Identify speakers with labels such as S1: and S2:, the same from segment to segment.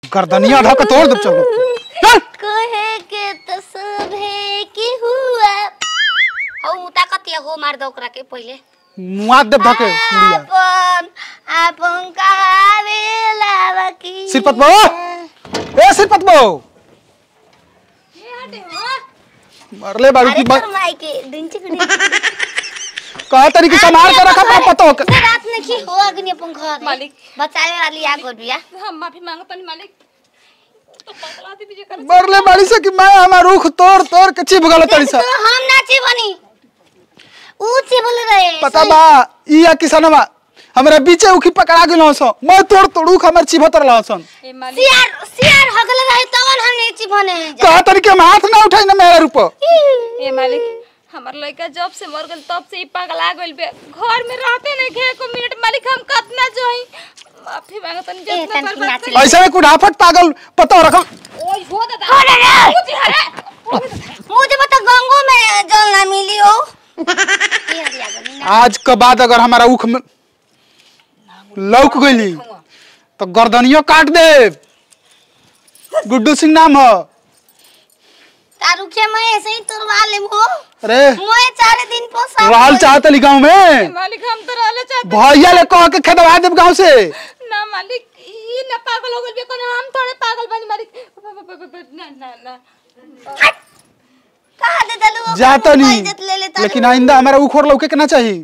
S1: गर्दनिया ढक तोड़ दे चलो चल
S2: कहे के त सभे की हुआ हौ मुता कतिया हो मार दो ओकरा के पहिले
S1: मुआ दे धके मुड़िया
S2: आपन आपन कहावे लावा की
S1: सिरपत बो ए सिरपत बो मरले बाड़ू
S2: अरे
S1: की
S2: तोर माई के दिन चिकनी
S1: कहा तरीके से मार के रखा था पता हो के-
S2: रात में की हो अग्नि अपन घर
S3: मालिक।
S2: बचावे वाली आ गोल बिया
S3: हम माफी मांगत नहीं मालिक तो पगला दी बीजे कर
S1: मरले बाड़ी से कि मैं हमार रुख तोड़ तोड़ के चिप गल तड़ी सा
S2: तो हम नाची बनी ऊ चिबल रहे
S1: पता बा ई या किसनवा हमरा बीचे उखी पकड़ा गेलो सो मैं तोड़ तोड़ उख हमर चिपत रहला सन
S3: ए मालिक
S2: सियार सियार हगल रहे तवन हम नहीं चिबने हैं जा।
S1: कहा तरीके हम हाथ ना उठाई ना मेरा रूप
S3: ए मालिक हमर लड़का जब से मर गल तब से ई पगला गइल बे घर में रहते नहीं खे को मिनट मालिक हम कतना जोई माफी मांगत नहीं
S2: ए,
S3: जितना
S2: तनकी
S3: बर्बाद
S2: नाची।
S3: कर
S1: ऐसे में कुड़ाफट पागल पता रखम
S3: ओए हो दादा
S2: हो रे रे।
S3: कुछ हरे
S2: मुझे बता गंगो में जल ना मिली हो ये हरिया गनी ना
S1: आज के बाद अगर हमारा उख में लौक गईली तो गर्दनियो काट दे गुड्डू सिंह नाम है
S2: तारू के मैं ऐसे ही तुरवा ले हो
S1: अरे
S2: मोए चार दिन पोसा
S1: रहल चाहत गाँव में
S3: मालिक हम तो रहले चाहते
S1: भैया ले कह के खेदवा देब गाँव से
S3: ना मालिक ई ना पागल हो गइल बे कोन हम थोड़े पागल बनी मालिक ना ना ना
S2: कहा दे दलू
S1: जाता नहीं
S2: इज्जत ले लेता
S1: लेकिन आइंदा हमारा उखोड़ लौके के ना चाहिए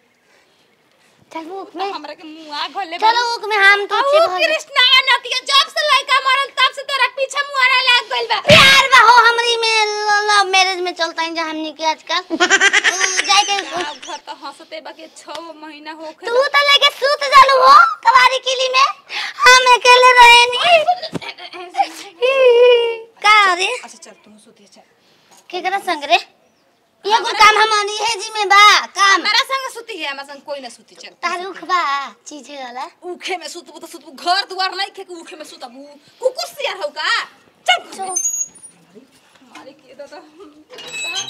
S2: चल उक में
S3: हमरा के मुंह आ घोले
S2: चलो उक में हम तो
S3: ओ
S2: चिब
S3: कृष्णा नतिया जब से लड़का मरल तब से तोरा पीछे मुआरा लाग गइल बा
S2: प्यार बा हो हमरी में लव मैरिज में चलता है जहाँ हमनी के आजकल तू जाए के
S3: आ, घर तो हंसते बाकी 6 महीना हो
S2: तू तो लेके सूत जालू हो कबारी किली में हम अकेले रहे नहीं का रे
S3: अच्छा चल तू सुते चल
S2: केकरा संग रे ये को काम हमारी है जी में बा काम
S3: हमारा संग सुती है हमारा संग कोई ना सुती चल
S2: तारुख बा चीज है वाला
S3: उखे में सुतबू तो सुतबू घर दुआर नहीं खे के उखे में सुतबू कुकुर सियार हो का चल
S2: चलो
S3: मालिक ये दादा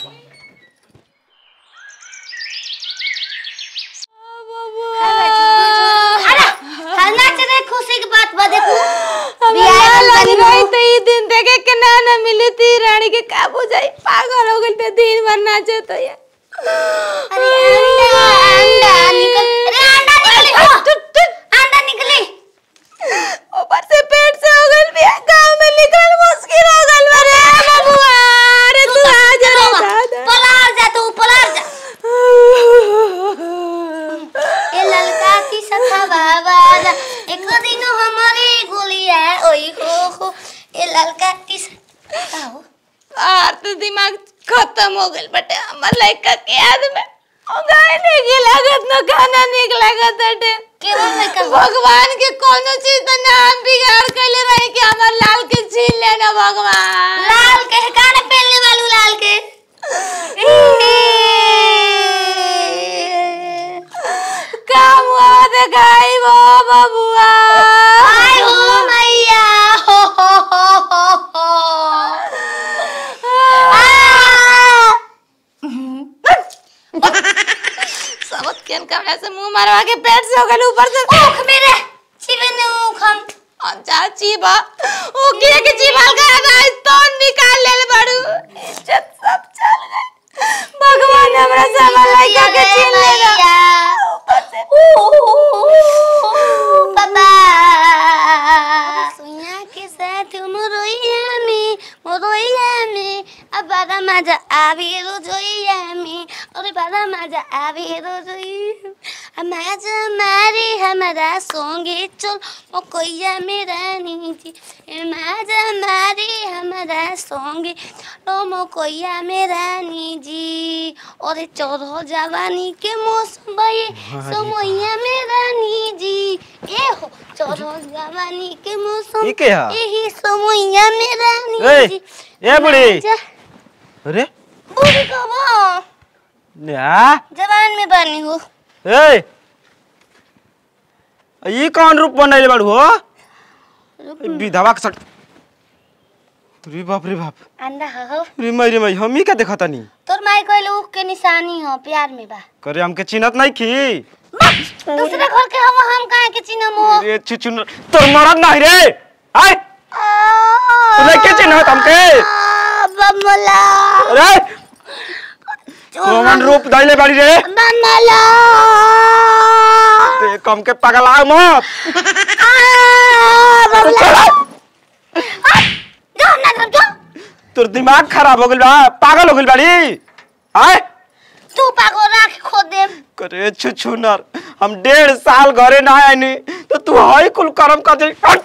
S2: अरे हल्ला चले खुशी की बात बा देखो
S3: बियाह लग रही तो ई दिन देखे के ना ना मिली थी रानी के काबू जाई पागल हो गइल पे दिन भर नाचे तो ये
S2: अरे अंडा अंडा निकल अरे अंडा निकली हो अंडा निकली
S3: ऊपर से पेट से हो गइल बिया गांव में निकल मुश्किल हो गइल बा रे बबुआ अरे तू आ जा रे दादा
S2: पलार जा तू पलार जा ए ललका की सखा बाबा जा एक दिन हमारी गोलिया ओई हो हो ए ललका की सखा हो
S3: आर तो दिमाग खत्म हो गइल बटे हमर लड़का के याद में ओ गाय नहीं लागत न खाना निक लागत अटे
S2: केवन लड़का हो?
S3: भगवान के कोनो चीज तो नाम बिगाड़ कैले रहे कि हमर लाल के छीन लेना भगवान
S2: लाल के कान पहनने वालू लाल के
S3: काम हुआ दिखाई वो बबुआ
S2: आय हो मैया हो हो हो हो हो आ!
S3: सबत केन कमरा से मुंह मारवा के पेट से हो गइल ऊपर से
S2: ऊख मेरे चिबने ऊख हम
S3: अच्छा चीबा ओ किए के जीवाल का आज तो निकाल ले बड़ू इज्जत सब चल गई भगवान हमरा सामान लगा के छीन लेगा ऊपर से
S2: पापा सुइया के साथ मोरोइया में मोरोइया में अब बड़ा मजा आवे रोजोइया में अरे बड़ा मजा आवे रोजोइया मजा मारे हमारा सोंगे चल मकोइया में रानी जी मजा मारे हमारा सोंगे लो मकोइया में रानी जी अरे चढ़ो जवानी के मौसम भये समैया में रानी जी ए हो चढ़ो जवानी के मौसम
S4: ई के हा?
S2: यही समैया में रानी
S4: ए,
S2: जी
S4: ए बुढ़ी।
S2: जा-
S4: अरे
S2: बूढ़ी कब
S4: या
S2: जवान में बनी हो
S4: ए ई कौन रूप बनैले बाड़ू हो ई विधवा के सट रे बाप रे बाप
S2: अंडा हो
S4: रे मई रे मई हमी का देखा तनी
S2: तोर माई कहले उख के निशानी हो प्यार में बा
S4: करे हमके चिन्हत नहीं खी
S2: दूसरे घर के हम हम काहे के चिन्ह मो
S4: रे चुचुन तोर मरद नहीं रे आय चिन्ह हमके
S2: बमला
S4: अरे कौन रूप दैले बाड़ी रे
S2: बमला
S4: ते कम के पगला मत
S2: बमला जो ना जो
S4: तोर दिमाग खराब हो गइल बा पागल हो गइल बाड़ी आय
S2: तू पागो राख खो दे
S4: करे छु नर हम डेढ़ साल घरे ना आनी तो तू हई कुल करम कर दे हट!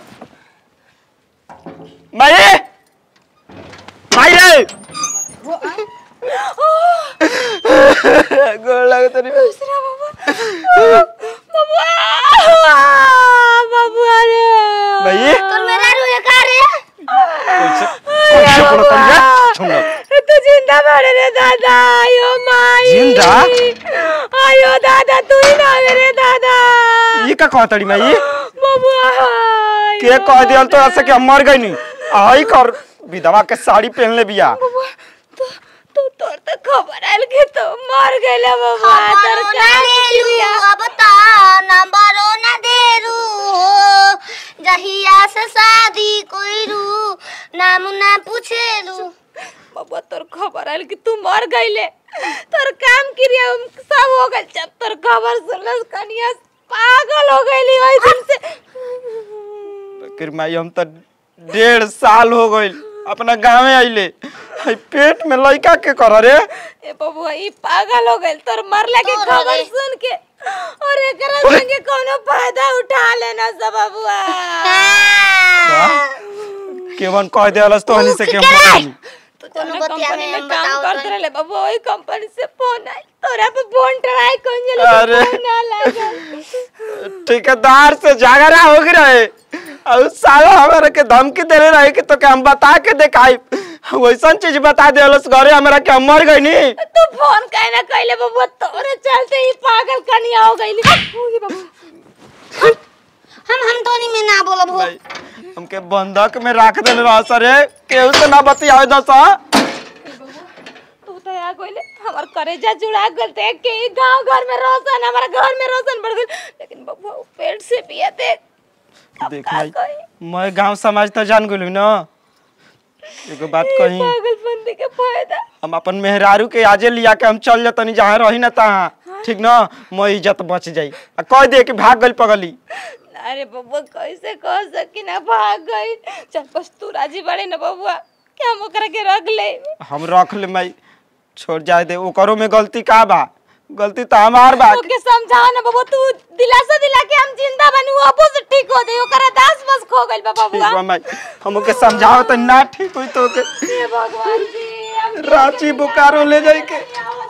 S4: माई माई रे गोड़ लगे तनी
S3: बबुआ रे
S4: माई
S2: तो मेरा रुए का रे
S4: कैसे कैसे बोलत तनी रे छुनर
S3: तू जिंदा बड़े रे दादा आयो माई
S4: जिंदा?
S3: आयो दादा तू ही ना रे दादा
S4: ये का कहतड़ी माई
S3: बबुआ
S4: के कह दियल तो ऐसे कि हम मर गई नी आई कर विधवा के साड़ी पहन ले बिया
S3: तू तू तोर तो खबर आयल के तो मर गइले बबुआ तोर
S2: खबरो
S3: का
S2: ना लेलू अब ता नंबरो ना देरू जहिया से शादी कोइरू नाम ना पूछेलू
S3: बबुआ तोर खबर आयल कि तू मर गइले तोर काम क्रिया सब हो गइल जब तोर खबर सुनलस कनिया पागल हो गइली ओइ दिन से
S4: फिर माई हम तो डेढ़ साल हो गइल अपना गाँवे आइले हई पेट में लइका के कर रे
S3: ए बबुआ ई पागल हो गइल तोर मरला के
S2: तोर
S3: खबर
S2: रे।
S3: सुन के और एकरा संगे कोनो फायदा उठा लेना सब बबुआ
S4: केवन कह देलस तो हनी से के हम
S2: उठ के
S4: मर गइल।
S3: तू
S2: कोनो
S3: कोनो
S2: बतिया
S3: कंपनी
S2: में
S3: में
S2: हम
S3: काम
S2: बताओ
S3: करते
S2: तनी।
S3: रहले बाबू ओही कंपनी से फोन आइल तोरा पे फोन ट्राई कौन जले
S4: अरे।
S3: फोन ना लागल
S4: ठेकेदार से झगड़ा हो गई रहे और साला हमारे के धमकी दे रहे कि तो के हम बता के देखाई वैसन चीज बता देलस घरे हमरा के हम मर गई नी
S3: तू फोन काहे ना कइले बाबू तोरे चलते ही पागल कनिया हो गइली ओही बाबू
S2: हम हम तोनी में ना बोलब हो
S4: भाई, हमके बंधक में रख देले रह सरे केहू से ना बतियावे दस
S3: तू तो आ गइले हमर करेजा जुड़ा गल देख के ई गांव घर में रोशन हमारा घर में रोशन बढ़ गइल लेकिन बाबू उ पेट से पिया देख अब
S4: देख
S3: का
S4: भाई
S3: कही?
S4: मैं गांव समाज तो जान गेलू ना एगो बात कही
S3: पागलपंती के फायदा
S4: हम अपन मेहरारू के आजे लिया के हम चल जतनी जहाँ रही ना तहाँ ठीक ना मैं इज्जत बच जाई आ कह दे कि भाग गइल पगली
S3: अरे बबुआ कैसे कह सकी ना भाग गई चल बस तू राजी बड़े ना बबुआ क्या हम ओकरा के रख ले
S4: हम रख ले माई छोड़ जाए दे ओकरो में गलती का बा गलती तो हमार बा
S3: ओके समझाओ ना बबुआ तू दिलासा दिला के हम जिंदा बनी वो अबू से ठीक हो जाई ओकरा दास बस खो गइल बा
S4: ठीक
S3: बबुआ
S4: बा माई हम ओके समझाओ तो ना ठीक हुई तो ओके
S3: हे भगवान जी हम
S4: रांची बोकारो ले जाई के
S3: क्या